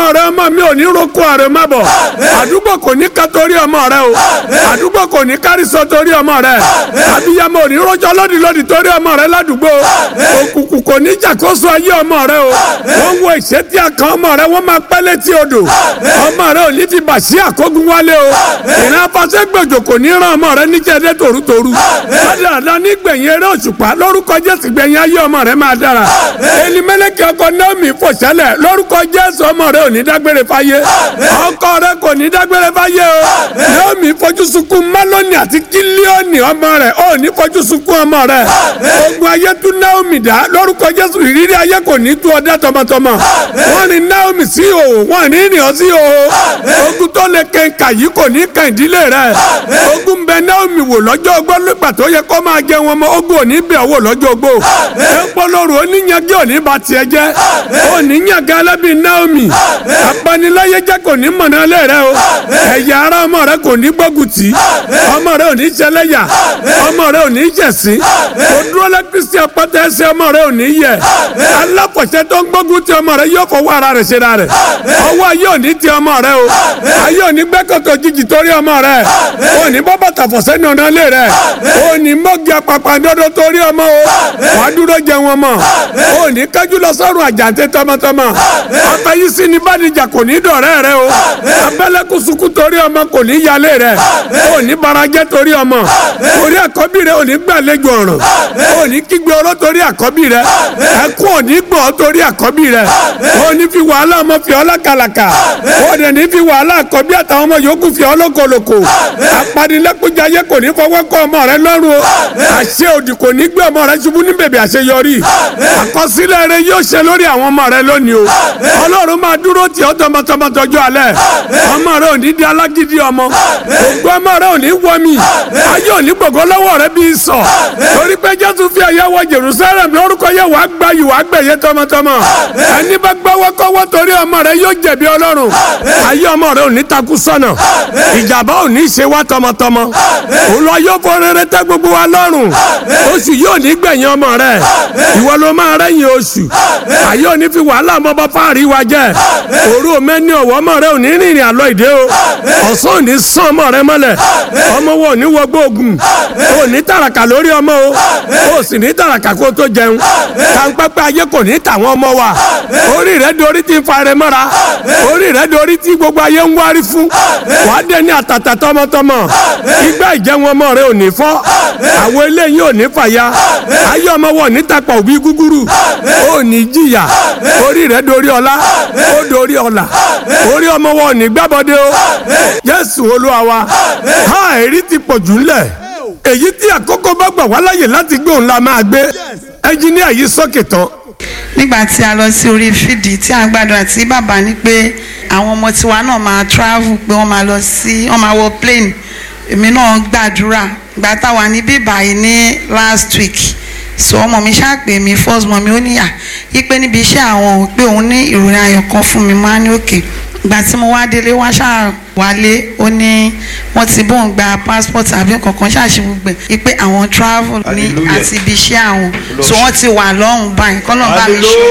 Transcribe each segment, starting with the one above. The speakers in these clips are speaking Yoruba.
rẹ ọmọ mi ò ní roko àrè má bọ̀ àdúgbò kò ní ká torí ọmọ rẹ o àdúgbò kò ní kárísọ torí ọmọ rẹ àbíyamọ ò ní rọjò lódì lódì torí ọmọ rẹ ládùúgbò òkùnkùn kò ní jàkóso ayé ọmọ rẹ o wọ́n wo ìṣẹ́tí àkàn ọmọ rẹ wọ́n máa pẹ́ létí odò ọmọ rẹ ò ní fi bàṣí àkógun wálé o ìran afasẹ́gbèjò kò ní ràn ọmọ rẹ níjẹ́dẹ́ tòrútòrú ládàá nígbẹ̀yìn eré òṣùpá lórúkọ jésù gbẹ̀yìn ayé ọmọ rẹ máa dára elimẹ́lẹ́kẹ́ ọkọ naomi fòṣẹlẹ̀ lórúkọ jésù ọmọ rẹ ò ní dágbére fáyé ọkọ rẹ kò ní dágbére fáyé o naomi fojú sunkún málónì àti kílíọ̀nì ọmọ rẹ ò ní fojú sunkún ọmọ rẹ ogun ayé tún naomi dá lórúkọ jésù ìrírí ayé kò ní tú ọdẹ tọmọtọmọ wọn ní naomi sí òhò wọn ní ìrìn sí òhò ogun tó lè kẹńkà yìí kò ní kàn ìdílé rẹ ogun bẹ naomi wò lọ́jọ́ ogbó nígbà tó yẹ kó máa jẹ wọn mọ ogun ò ní bẹ̀ wò lọ́jọ́ ogbó ẹ̀ńpọ̀lọ́rù oníyanjú ò ní ba tiẹ̀ jẹ́ ò ní yàgá ẹlẹ́bí naomi apaniláyé jẹ́ kò ní mọ̀nà lé rẹ o ẹ̀yà ara ọmọ rẹ kò ní gbógun tì ọmọ rẹ ò ní ṣẹlẹ́yà ọmọ rẹ ò ní jẹ̀sí o dúró lẹ́ kristi apẹ́tẹ́ ẹsẹ̀ ọmọ rẹ ò ní yẹ alákọ̀ṣẹ́ tó ń gbógun ti ọmọ rẹ yóò fọwọ́ ara rẹ̀ ṣe ra rẹ̀ ọwọ́ ayé ò ní ti ọmọ rẹ o ayé ò ní gbẹ́kọ̀tọ̀ jìjì torí ọmọ rẹ ò ní bọ́ bàtà fọ̀sẹ́ ní ọ̀nà lé rẹ ò ní mọ́gì apapàǹdodo torí ọmọ o wàá dúró jẹ wọn mọ ò ní kájú lọ sọ́run àjàǹtẹ̀ tọmọtọmọ afẹ́yísí ni bàdìjà kò ní dọ̀rẹ́ rẹ o abẹ́lẹ́kùn sunkún torí ọmọ kò ní yálé rẹ ò ní barajẹ́ torí ọmọ orí àkọ́bí rẹ ò ní gbàlejò ọ̀ràn ò ní kígbe ọ̀rọ̀ torí àkọ́bí rẹ ẹkún ò ní gbọ́ torí àkọ́bí rẹ ò ní fi wàhálà ọmọ fi ọ́ lákàlàkà ò dẹ̀ ní fi wàhálà àkọ́bí àtàwọn ọmọ yòókù fi ọ́ lókolòkò apanilẹ́kùnjayé kò ní fọwọ́ kọ́ ọmọ rẹ lọ́rùn o àṣẹ òdì kò ní gbé ọmọ rẹ ṣubú ní bèbè àṣeyọrí àkọsílẹ̀ rẹ yóò ṣe lórí àwọn ọmọ rẹ lónìí o ọlọ́run máa dúró tì ọ́ tọmọtọmọ tọjú alẹ́ ọmọ rẹ ò ní di alágídí ọmọ ògbó ọmọ rẹ ò ní wọmi ayé ò ní gbogbo lọ́wọ́ rẹ bí sọ torí pé jésù fi ẹ̀yẹ wọ jerusalem lórúkọ yẹ wàá gba yìí wàá gbẹ̀yẹ tọmọtọmọ ẹni bá gbọ́wọ́ kọ́wọ́ torí ọmọ rẹ yóò jẹ̀bi ọlọ́run ayé ọmọ rẹ ò ní takú sọ́nà ìjàmbá ò ní ṣe wá tọmọtọmọ òun lọ yóò fọ rere tẹ gbogbo wa lọ́rùn oṣù yóò ní gbẹ̀yìn ọmọ rẹ ìwọ ló máa rẹ́yìn oṣù ayé ò ní fi wàhálà ọmọ bá fáàrí wa jẹ òru mẹ́ni ọ̀wọ́ ọmọ rẹ ò ní rìnrìn àlọ́ ìdè o ọ̀sán ò ní sán ọmọ rẹ mọ́lẹ̀ ọmọ wo ò ní wọgbó ogun ò ní tàràkà lórí ọmọ o ò sì ní tàràkà kó tó jẹun kàńpẹ́pẹ́ ayé kò ní tàwọn ọmọ wa orí rẹ dorí ti fa rẹ mọ́ra orí rẹ dorí ti gbogbo ayé ń wárí fún wàá dé ní àtàtà tọmọtọmọ igbá ìjẹun ọmọ rẹ ò ní fọ́ àwọn eléyìí ò ní fàya ayé ọmọ wọn ò ní tapọ̀ òbí gúgúrú ò ní jìyà orí rẹ dorí ọlá ó dorí ọlà orí ọmọ wọn ò ní gbábọdé o Jésù Olúwa wa ha èrí ti pọ̀ jù ńlẹ̀ èyí tí àkókò bá gbà wá láyè láti gbé òun la máa gbé ẹnjíníà yìí sókè tán nígbà tí a lọ sí orí fídì tí a gbàdúrà tí bàbá ní pé àwọn ọmọ tiwa náà máa travel pé wọ́n máa lọ sí wọ́n máa wọ plane èmi náà gbàdúrà gbà táwa ní bíbá yìí ní last week so ọmọ mi ṣàpè mí first mọ mi ó níyà yípe níbi iṣẹ́ àwọn pé òun ní ìròyìn ayọ̀ kan fún mi máa ní òkè ìgbà tí mo wá délé wá ṣáà wálé ó ní wọ́n ti bóun gba passport àbí kankan ṣáàṣì gbogbo ẹ̀ wípé àwọn travel ní àti ibi iṣẹ́ àwọn so wọ́n ti wà lọ́hùn báyìí kọ́nà bá mi ṣe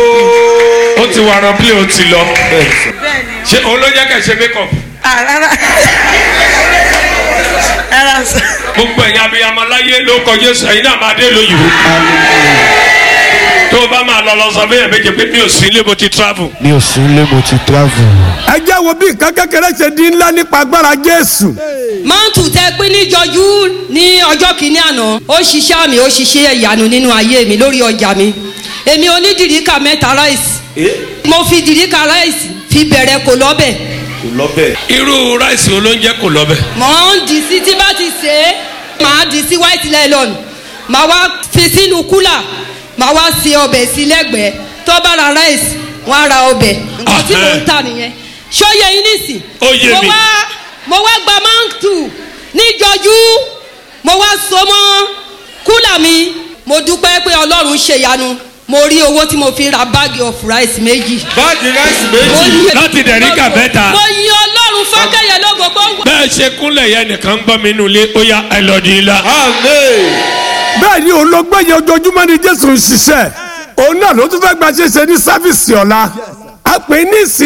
ó ti wà rán plé ó ti lọ ṣe òun ló jẹ́ kẹ́ ṣe make up rárá rárá sọ. gbogbo ẹ̀yin abiyamọ láyé ló kọ Jésù ẹ̀yin náà máa dé lóyìnbó tó o bá máa lọ lọ sọ fún yẹn méje pé mi ò sí ilé mo ti travel. mi ò sí ilé mo ti travel. ẹ jẹ́ wo bí nǹkan kékeré ṣe di ńlá nípa agbára Jésù mántù tẹ pín níjọjú ní ọjọ́ kìíní àná ó ṣiṣẹ́ àmì ó ṣiṣẹ́ ìyanu nínú ayé mi lórí ọjà mi èmi onídìríkà mẹ́ta ráìsì mo fi dìríkà ráìsì fi bẹ̀rẹ̀ kò lọ́bẹ̀ irú ráìsì olóúnjẹ kò lọ bẹ. mọ̀ ń dì sí tí bá ti ṣe é màá dì sí white nylon màá wá fi sínú kúlà màá wá ṣe ọbẹ̀ sí lẹ́gbẹ̀ẹ́ tó bá ra ráìsì wọ́n á ra ọbẹ̀ nǹkan tí mò ń tà nìyẹn ṣóyè yín nìsín Ó yé mo mi. wá mo wá gba mántù níjọjú mo wá so mọ́ kúlà mi mo dúpẹ́ pé ọlọ́run ṣèyanu mo rí owó tí mo fi ra báàgì of rice méjì. báàgì ráìsì Mo yin- láti dẹ̀ríkà mẹ́ta. mo yin ọlọ́run fákẹ́yẹ lógo gbóngbó. bẹ́ẹ̀ ṣe kúnlẹ̀ yẹn nìkan gbọ́ mi nínú ilé ó yá ẹ lọ di ilá. bẹ́ẹ̀ ni òun ló gbẹ̀yẹ ojoojúmọ́ ni Jésù ń ṣiṣẹ́ òun náà ló tún fẹ́ gba ṣíṣe ní sáfìsì ọ̀la a pè é ní ìsìn